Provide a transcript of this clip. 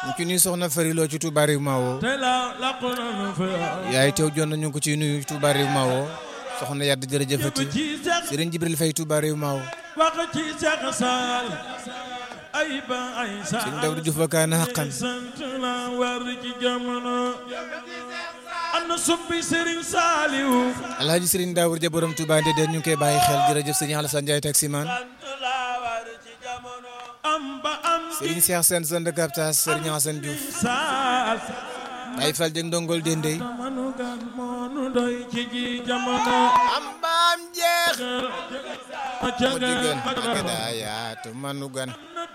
ñu ci nuyu soxna Fariloo ci Touba Rive Mawo te la laqu nanu fa yaay teew jon na ñu ngi ko ciy nuyu Touba Rive Mawo soxna yadd jërëjëfati ci Seex Serigne Jibril Faye Touba Rive Mawo wax ci Seex Saal ay ba ay saal Serigne Dawdu Diouf ba kaana xaqan sant la war ci jamono ana suppi Serigne Saliou Alhaji Serigne Dawour ja borom Touba Ndédéen ñu ngi koy bàyyi xel jërëjëf Serigne Alassane Ndiaye taximan am ba am Serigne Cheikh Sène zone de captage Serigne Hassane Diouf saal Baye Fall Dieng ndongol Dendey manu gan moonu doy ci ji jamono am baam jeex ma mu diggan agada yaatu manu gan